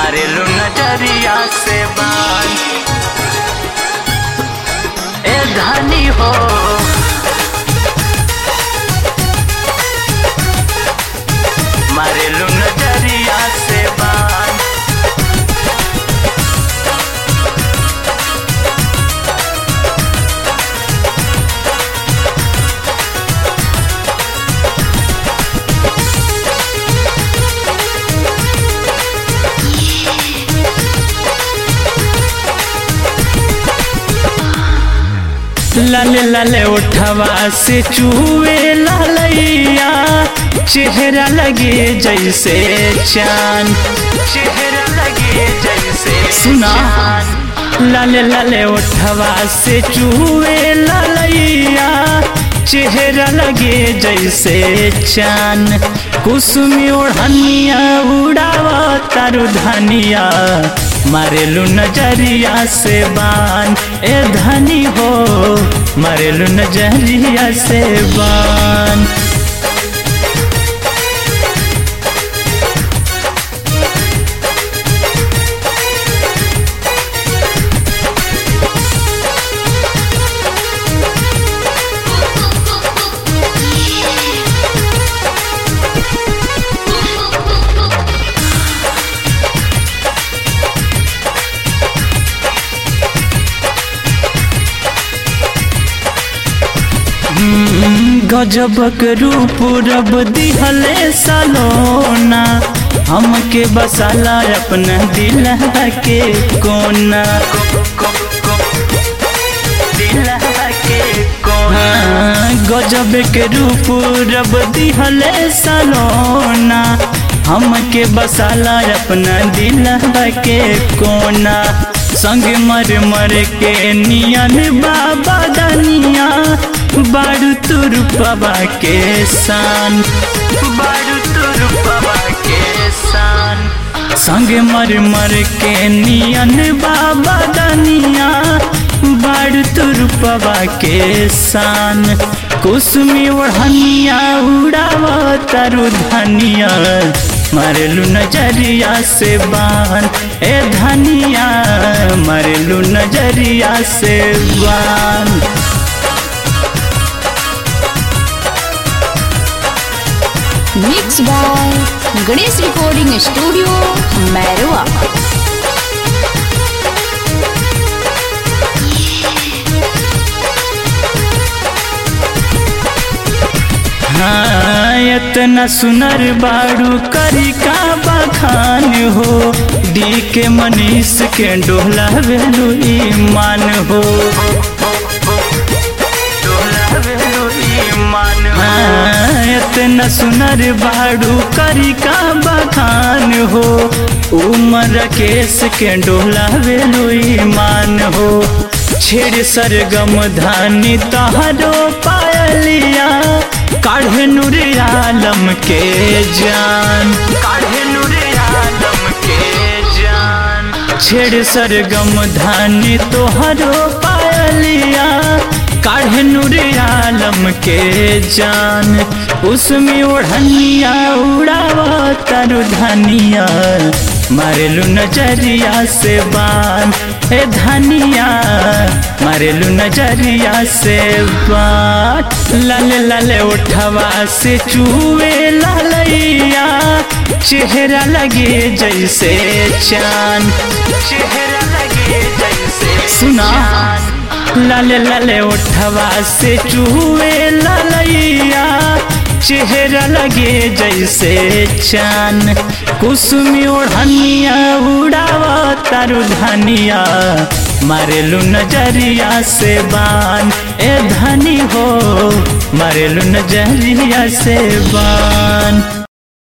मारेलू नजरिया से बान ए धनी हो मारेलू नजरिया से बान लाले लाले उठवा से चूहे लालैया चेहरा लगे जैसे चांद चेहरा लगे जैसे सुना। चांद। लाले लाले उठवा से चूहे लालैया चेहरा लगे जैसे चांद कुसुमी ओढ़निया उड़ावा तारू धनिया मारेलू नजरिया से बान ए धनी हो मारेलू नजरिया से बान गजबक रूप रब दिहले सलोना हमके बसाला अपना दिल के कोना दिलवा के कोना हाँ, गजब के रूप रब दिहले सलोना हमके बसाला अपना दिल के कोना संग मर मर के नियन बाबा दनिया बारू तुर बाबा के शान बारू तुर बाबा के सान संग मर मर के नियन बाबा दनिया बारू तुर बाबा के शान कुसुमी ओढ़निया उड़ावा तारू धनिया मारेलू नजरिया से बान ए धनिया मारेलू नजरिया से बान mix by Ganesh recording studio Mairwa हाँ इतना सुनर बाड़ू करी का बखान हो डी के मनीष के डोला वेलू ईमान हो डोला वेलू ईमान हो हाँ इतना सुनर बाड़ू करी का बखान हो उमर केस के डोला वेलू ईमान हो छेड़ सरगम धानी तहरो पायलिया काढ़े नूर आलम के जान काढ़े नूरे आलम के जान छेड़ सरगम धानी तोहरो पायलिया काढ़े नूर आलम के जान उसमें ओढ़निया उड़ावा तारू धनिया मारेलू नजरिया से बान ए धनिया मारेलू नजरिया से बान लाले लाले उठवा से चूहे लालैया चेहरा लगे जैसे चांद चेहरा लगे जैसे सुना चांद। लाले लाले उठवा से चूहे लालैया चेहरा लगे जैसे चान कुसुमी ओढ़निया उड़ावा तारू धनिया मारेलू नजरिया से बान ए धनी हो मारेलू नजरिया से बान